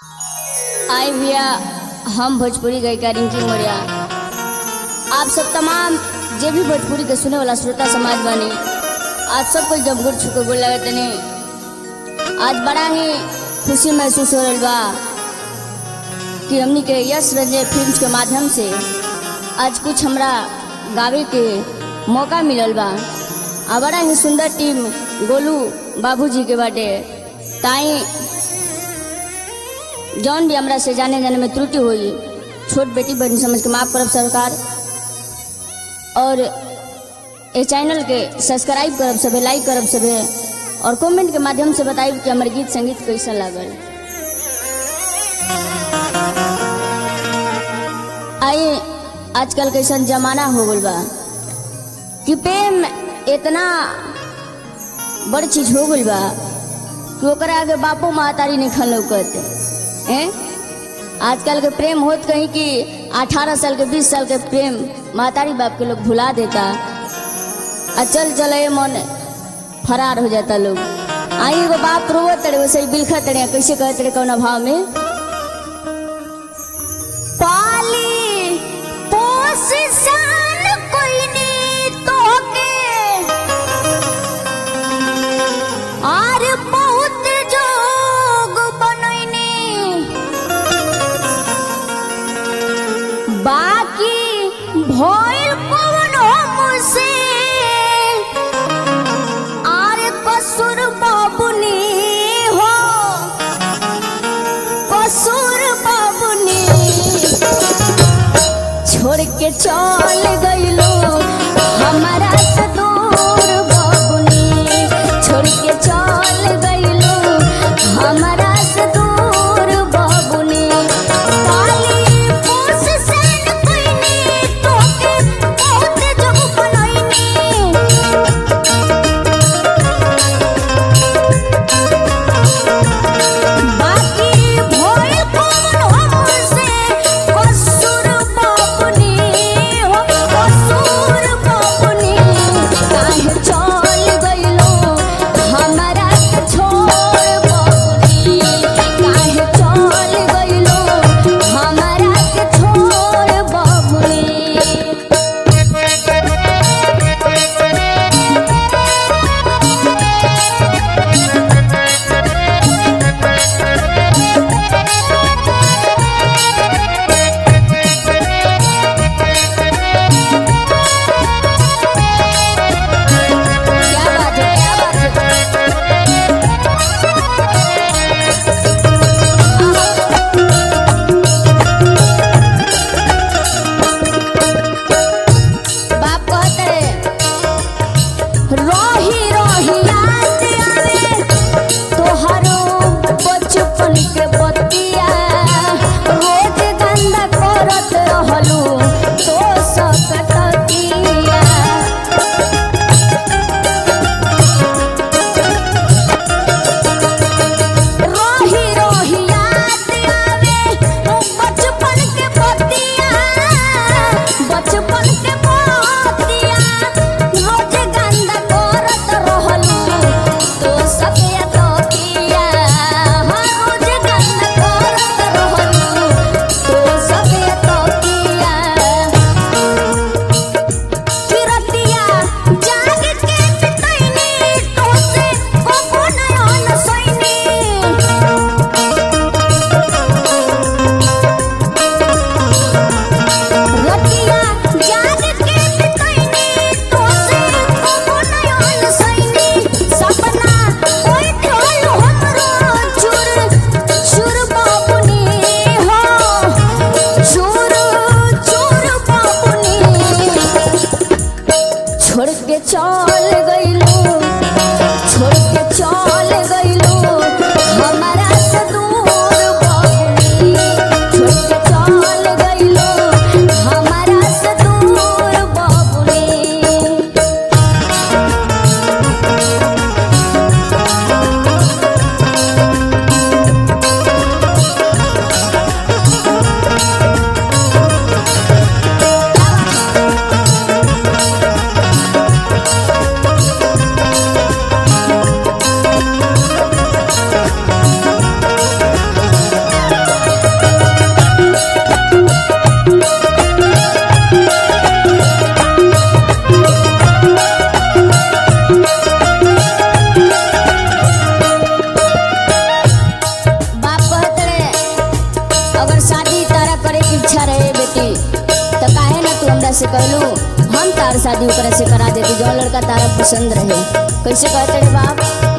आई भैया हम भोजपुरी गायिका रिंकी मौर्या आप सब तमाम जे भी भोजपुरी के सुने वाला श्रोता समाज बानी आज सबको जब गुड़ छुको गोल लगे तनी आज बड़ा ही खुशी महसूस हो रहा बा कि हमनी के यश रंजय फिल्म के माध्यम से आज कुछ हमरा गावे के मौका मिलल बा आ बड़ा ही सुंदर टीम गोलू बाबूजी के बाटे ताई जौन भी हमरा से जाने जाने में त्रुटि हुई छोट बेटी बहन समझ के माफ करब सरकार और ये चैनल के सब्सक्राइब करब सबे लाइक करब सबे और कमेंट के माध्यम से बताइब कि हमर गीत संगीत कैसा लागल आइए आजकल कैसन जमाना हो गल बा कि प्रेम इतना बड़ चीज हो गल बा कि ओकरा आगे बापो महतारी नहीं खन लौकत हैं आजकल के प्रेम होत कहीं कि 18 साल के 20 साल के प्रेम महतारी बाप के लोग भुला देता आ चल चले मन फरार हो जाता लोग आई एगो बाप रोवत तड़े वैसे ही बिलखा तड़े कैसे कहते तड़े कौन भाव में पाली पोस सान कोई नी तोके आर बहुत जोग बनैनी बाकी भइल कौन मुझसे आर कसूर बाबुनी हो कसूर बाबुनी छोड़ के चल गइलो हमारा से दूर बाबुनी छोड़ के चल गइलो हमारा से दूर बाबुनी पाली पोस सन कोइनी तोके बहुत जग बनैनी बाकी भइल कौन हमसे कसूर बाबुनी हो कसूर बाबुनी अगर शादी तारा करे की इच्छा रहे बेटी तो काहे ना तू हमरा से कहलू हम तार शादी ओकरा से करा देती जो लड़का तारा पसंद रहे कैसे कहते रे बाप